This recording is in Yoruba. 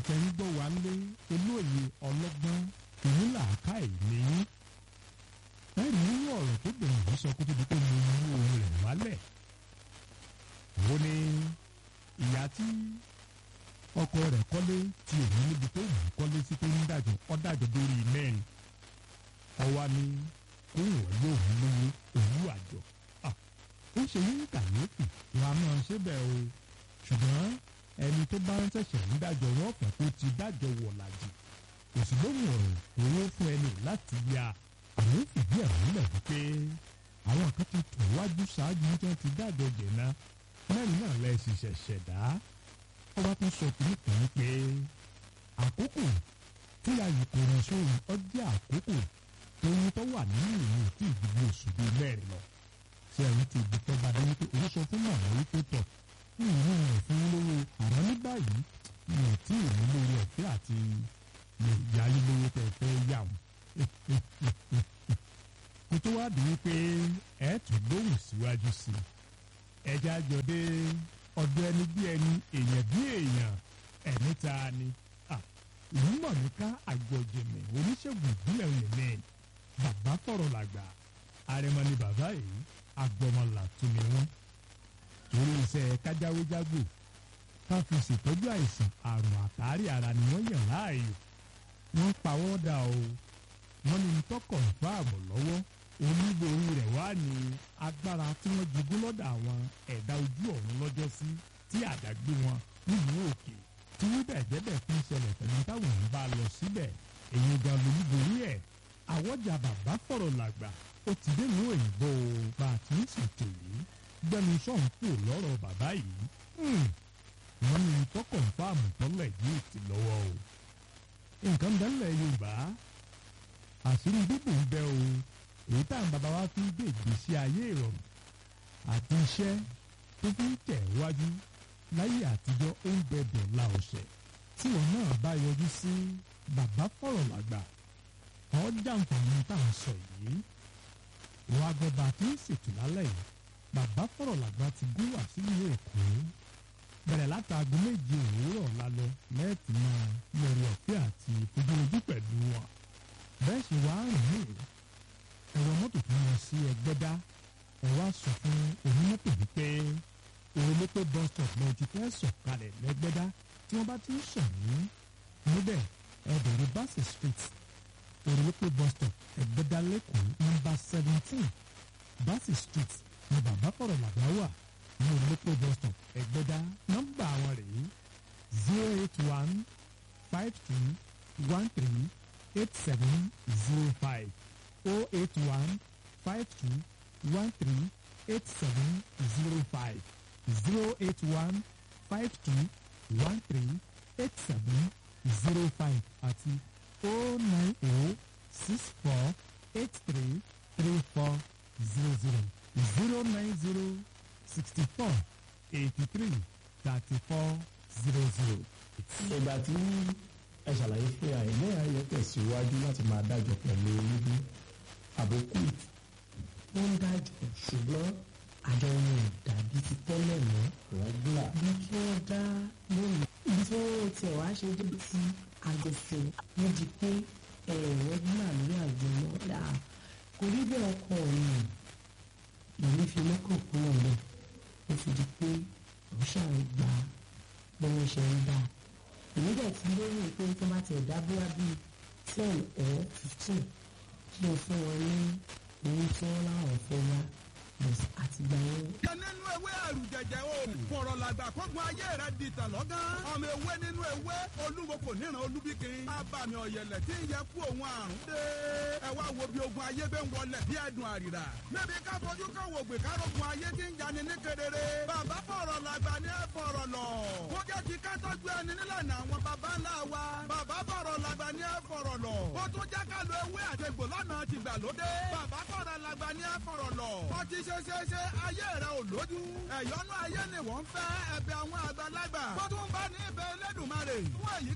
tẹ́ ń gbọ́ wá lé olóye ọlọ́gbọ́n ìnílàáká ìní ẹ̀rí nínú ọ̀rọ̀ tó bẹ̀rẹ̀ yìí sọ kó tó di pé mo mú ohun rẹ̀ wálẹ̀ ó ní ìyá tí ọkọ rẹ̀ kọ́lé tí òun níbi tó wù ú kọ́lé sí tó ń dàjọ́ ọ́ dàjọ́ lórí mẹ́rin ọwá ní kóhùn ọ̀ yóò mú lówó òwú àjọ ó ṣe ní kàyéfì wa máa ṣe bẹ́ẹ̀ o ṣùgbọ́n ẹni tó bá ń ṣẹ̀ṣẹ̀ ń dájọ́ wọn fẹ́ kó ti dájọ́ wọ̀ làjì kò sì lóhùn ọ̀rọ̀ owó fún ẹni láti ya àwọn fìdí ẹ̀ múlẹ̀ wípé àwọn kan ti tò wájú ṣáájú tí wọ́n ti dájọ́ jẹ̀nà mẹ́rin náà lẹ́ sì ṣẹ̀ṣẹ̀ dá ọba tó sọ kìíní kan pé àkókò tí ayò kò rán sóhun ọjọ́ àkókò tóyún tó wà nínú ìlú tí ìdìbò oṣù bíi mẹ́rin lọ ṣé ẹ̀yin ti ibi tó bá dé wípé òun sọ fún màmá wípé tọ̀ ìlú rẹ̀ fún lówó àmọ́ ní báyìí mi ò tí ì ní lórí ọ̀fẹ́ àti lè yá yín lówó tẹ̀ fẹ́ yà wọ́n. kó tó wá di wípé ẹ̀ tún gbóhùn síwájú sí i ẹja jọdé ọdọ ẹni bí ẹni èèyàn bí èèyàn ẹni ta ni ìlú mọ̀nìká àgbọ̀jẹ̀mẹ̀ oníṣègùn ìbílẹ̀ òyìnbó bàbá fọ̀rọ̀ làgbà àrẹ̀mọ ni bàbá yìí agbọmọlà tún ni wọn torí iṣẹ́ kájáwéjágbò ká fi ṣètọ́jú àìsàn àrùn àtàrí ara ni wọ́n yàn láàyò wọ́n pawọ́ dà o wọ́n ní tọkọ̀ fáàmù lọ́wọ́ oníborí rẹ̀ wá ní agbára tí wọ́n jogún lọ́dọ̀ àwọn ẹ̀dá ojú ọ̀run lọ́jọ́ sí tí àdágbé wọn nílùú òkè tí wíbẹ̀ jẹ́bẹ̀ fi ń ṣẹlẹ̀ pẹ̀lú táwọn ń bá lọ síbẹ̀ èyí gan lolúborí ẹ̀ àwọ̀jà bàbá fọ̀rọ̀ làgbà ó ti dé ìlú òyìnbó bá a ti ń ṣètò yìí gbẹnu sọ̀hún kù lọ́rọ̀ bàbá yìí wọ́n ní tọkọ̀ fáàmù tọ́lẹ̀ yìí ti lọ́wọ́ o nǹkan bẹ́ẹ̀ yorùbá àṣírí bíbù ń bẹ o èyí tá à ń bàbá wa fi gbé ìgbésí ayé ìrọ̀rùn àti iṣẹ́ tó fi ń tẹ̀ wájú láyé àtijọ́ ó ń bẹ̀bẹ̀ la ọ̀sẹ̀ tí wọn náà bá yọjú sí bàbá fọ̀rọ̀ làgbà ọ̀ jàǹfààní tá à ń sọ yìí wọn agbọba tí ń ṣètò lálẹ́ yìí bàbá fọ̀rọ̀ làgbà ti gún wá sílùú èkó bẹ̀rẹ̀ látàgò méje òwúrọ̀ lálẹ́ lẹ́ẹ̀tì máa lórí ọ̀fẹ́ àti ìfojúrojú pẹ̀lú wọn bẹ́ẹ̀ ṣe wá rìn ní ẹ̀rọ mọ́tò tó lọ sí ẹgbẹ́dá ẹ̀ wá sọ fún onímọ́tò wípé òrùlépé bus stop náà ti fẹ́ sọ̀kalẹ̀ lẹ́gbẹ́dá tí wọ́n bá ti ń sọ̀ ní níbẹ̀ ẹ̀bẹ̀rẹ̀ bassey street òrùlépé bus stop ẹgbẹ́dá lẹ́kọ̀ọ́ nọ́mbà seventeen bassey street ní bàbá fọ̀rọ̀ làbá wà ní òrùlépé bus stop ẹgbẹ́dá nọ́mbà àwọn rèé zero eight one five two one three eight seven zero five oh eight one five two one three eight seven zero five zero eight one five two one three eight seven zero five àti oh nine oh six four eight three three four zero zero zero nine zero sixty four eighty three thirty four zero zero. ìgbà tí ẹ ṣàlàyé pé àìlẹ́ ayẹ tẹ̀síwájú láti máa dájọ́ pẹ̀lú olójú àbókù ó ń dájọ́ ṣùgbọ́n àjọ wọn ò dàbí ti tẹ́lẹ̀ mọ́ rẹ́gúlà bí kí wọ́n dá lónìí ibi tí wọ́n tiẹ̀ wá ṣe débi tí àgọ̀fẹ̀ wọ́n di pé rẹ́gúlà lórí àjọ náà dà kò rí bẹ́ẹ̀ ọkọ mi èmi fi mọ́kàn kúrò lẹ̀ ó fi di pé òun ṣàwọn gba bí wọ́n ṣe ń dá èmi dẹ̀ ti lórí pé tó bá tiẹ̀ dá bóyá bíi ten or fifteen kí n fún wọn ní owó tí wọ́n láwọn fẹ́ wá àtìgbà yẹn jẹ nínú ewé ẹrù jẹjẹ o fọ̀rọ̀ làgbà kógun ayé rẹ di tàn lọ́gán ọmọ ewé nínú ewé olúwo kò níran olúbíkin abàmì ọ̀yẹ̀lẹ̀ tí ń yẹ kú òun àrùn dé ẹ wá wo bí ogun ayé bẹ́ẹ̀ ń wọlẹ̀ bí ẹ̀dùn àrìrà níbi ká fojú ká wò gbé ká rogun ayé tí ń jani ní kedere bàbá fọ̀rọ̀ làgbà ní ẹ fọ̀rọ̀ lọ kó jẹ́ ti ká tọ́jú ẹni nílànà àwọn bàbá ńlá wa bàbá fọ̀rọ̀ làgbà ní ẹ fọ̀rọ̀ lọ ó tún jẹ́ ká lo ewé àtegbò lọ́nà tìgbàlódé bàbá fọ̀rọ̀ làgbà ní ẹ fọ̀rọ̀ lọ ọtí ṣe ṣe ṣe ayé rẹ ò lójú ẹ̀yọ́nú ayé ni wọ́n fẹ́ ẹ̀bẹ̀ àwọn àgbàlagbà tó tún bá ní ibẹ̀ Elédùmarè fún èyí